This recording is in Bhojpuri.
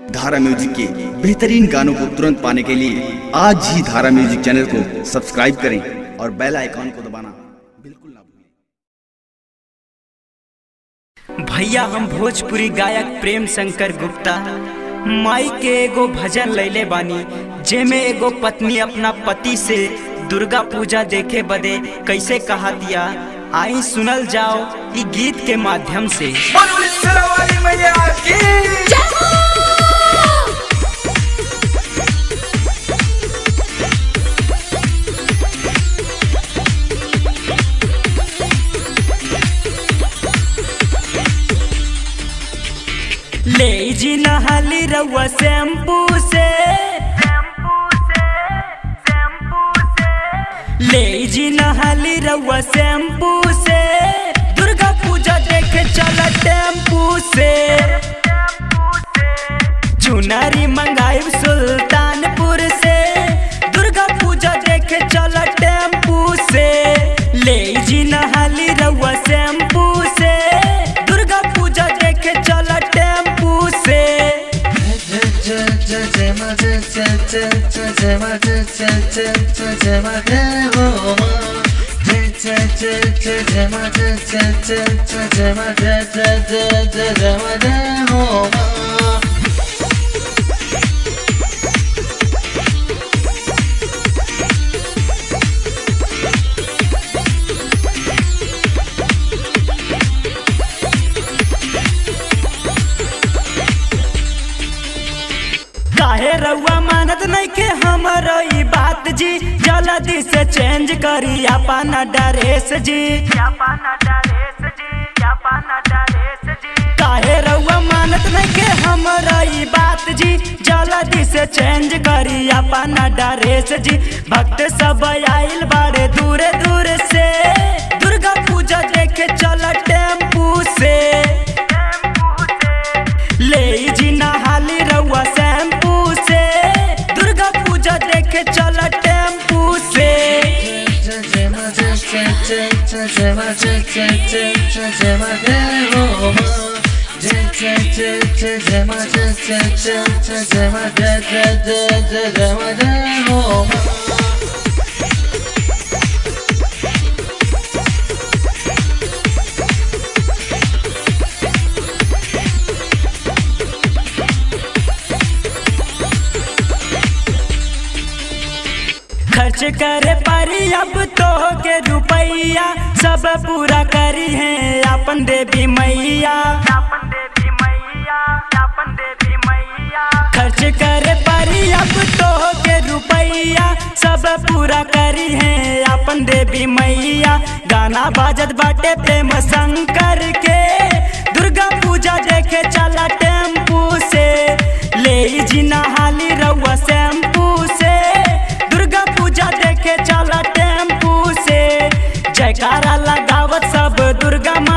धारा म्यूजिक के बेहतरीन गानों को तुरंत पाने के लिए आज ही धारा म्यूजिक चैनल को सब्सक्राइब करें और बेल आइकॉन को दबाना बिल्कुल ना भूलें भैया हम भोजपुरी गायक प्रेम शंकर गुप्ता माई के एगो भजन लैले बानी जेमे एगो पत्नी अपना पति से दुर्गा पूजा देखे बदे कैसे कहा दिया आई सुनल जाओ ई गीत के माध्यम से ले जी नहाली रउआ शैम्पू से ले जी नहाली रउआ शैम्पू से दुर्गा पूजा देखे चला टेम्पू से चुनारी मंगाई सुल्तानपुर से दुर्गा पूजा देखे चला टेम्पू से ले जी नहाली रउआ शैम्पू से दुर्गा पूजा देखे चला टेम्पू से काहे रउआ मानत नहीं के हमरो ई बात जी जल्दी से चेंज करी अपन ड्रेस जी काहे रउआ मानत नहीं के हमरो ई बात जी जल्दी से चेंज करी अपन ड्रेस जी भक्त सब आइल बाड़े दूर दूर से दुर्गा पूजा देखे चल टेम्पू से ले जी नहाली रउआ शैम्पू से दुर्गा पूजा देखे चल टेम्पू से खर्च करे पारी अब तो के रुपैया सब पूरा करी है अपन देवी मैया खर्च करे पारी अब तो के रुपैया सब पूरा करी है अपन देवी मैया गाना बाजत बाटे प्रेम शंकर के दुर्गा पूजा देखे चला टेम्पू से ले जी नहाली रउआ शैम्पू से दुर्गा पूजा देखे चला टेम्पू से जयकारा लगावत सब दुर्गा